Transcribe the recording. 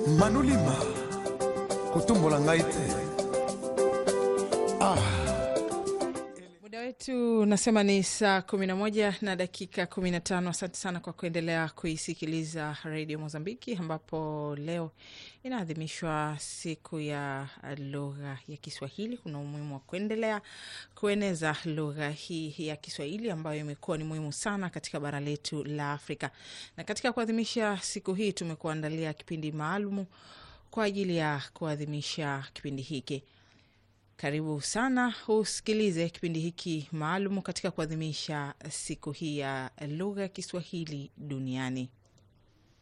manulima kotumbola ngai te ah. Muda wetu unasema ni saa kumi na moja na dakika kumi na tano. Asante sana kwa kuendelea kuisikiliza redio Mozambiki, ambapo leo inaadhimishwa siku ya lugha ya Kiswahili. Kuna umuhimu wa kuendelea kueneza lugha hii ya Kiswahili ambayo imekuwa ni muhimu sana katika bara letu la Afrika, na katika kuadhimisha siku hii tumekuandalia kipindi maalumu kwa ajili ya kuadhimisha kipindi hiki. Karibu sana usikilize kipindi hiki maalum katika kuadhimisha siku hii ya lugha ya Kiswahili duniani.